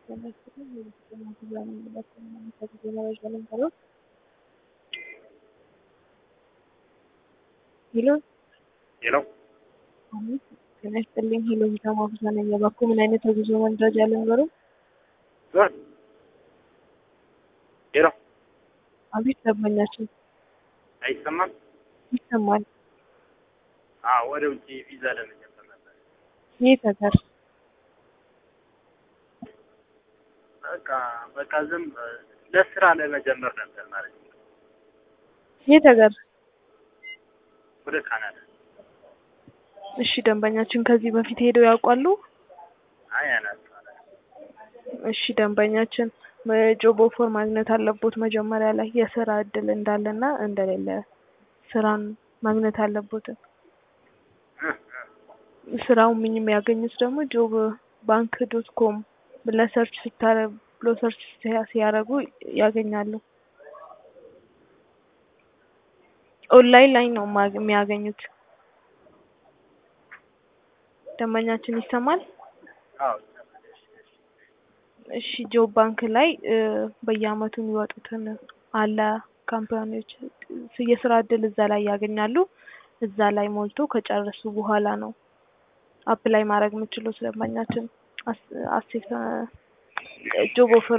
ሄሎ ሄሎ ጤና ይስጥልኝ። ሄሎ ሂሳም አብዛ ነኝ። የባኩ ምን አይነት የጉዞ መረጃ ልንገሩ? ሄሎ አቤት ደንበኛችን አይሰማም? ይሰማል። አዎ ወደ ውጭ ቪዛ ለመጀመር ነበር። የት ሀገር? በቃ በቃ ዝም ለስራ ለመጀመር ነበር ማለት ነው። የት ሀገር? ወደ ካናዳ። እሺ ደንበኛችን ከዚህ በፊት ሄደው ያውቃሉ? አይ አናት እሺ ደንበኛችን ጆብ ኦፈር ማግኘት አለቦት መጀመሪያ ላይ የስራ እድል እንዳለና እንደሌለ ስራን ማግኘት አለቦት። ስራው ምን የሚያገኙት ደግሞ ጆብ ባንክ ዶት ኮም ብለህ ሰርች ስታረግ ብሎ ሰርች ሲያደርጉ ያገኛሉ። ኦንላይን ላይ ነው ማግ- የሚያገኙት። ደንበኛችን ይሰማል? አዎ እሺ ጆብ ባንክ ላይ እ በየአመቱ የሚወጡትን አለ ካምፓኒዎች የስራ እድል እዛ ላይ ያገኛሉ። እዛ ላይ ሞልቶ ከጨረሱ በኋላ ነው አፕላይ ማድረግ የምችሉት ደንበኛችን አስ- አሴት ጆብ ኦፈር